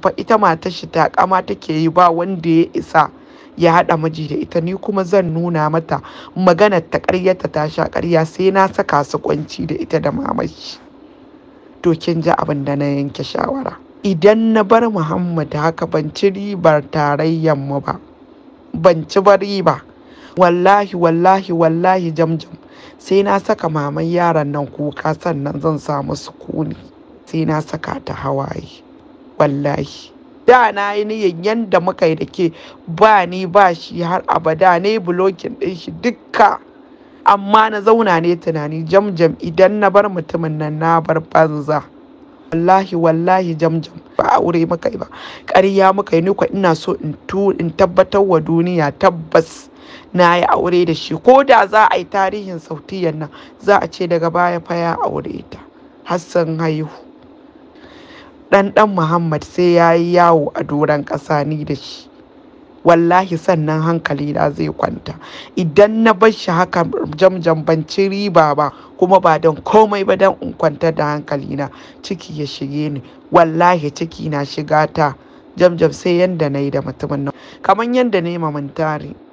fa ita matar shi takama take yi ba wanda ya isa ya haɗa miji da ita ni kuma zan nuna mata maganar ta ƙaryata ta sha ƙarya sai na saka su kwanci da ita da mamashi to kin ji abin da na yanke shawara idan na bar muhammad haka ban ci ribar tarayyan mu ba ban ci ba riba wallahi wallahi wallahi jamjam sai na saka maman yaron nan kuka sannan zan samu sukuni sai na saka ta hawaye wallahi da na yi niyan yanda muka yi da ke ba ni ba shi har abada ne bulokin ɗin shi dukka amma na zauna ne tunani jamjam idan na bar mutumin nan na bar banza wallahi wallahi jamjam ba aure muka yi ba ƙarya muka yi ni kwa ina so in tu in tabbatar wa duniya tabbas na yi aure da shi ko da za a yi tarihin sautiyan nan za a ce daga baya fa ya aure ta hassan haihu ɗan ɗan muhammad sai ya yi yawo a doron ƙasa ni da shi wallahi sannan hankali na zai kwanta idan na bar shi haka jamjam ban ci riba ba kuma ba don komai ba don in kwanta da hankali na ciki ya shige ni wallahi ciki na shiga ta jamjam sai yanda na yi da mutumin nan kamar yanda na yi mamantari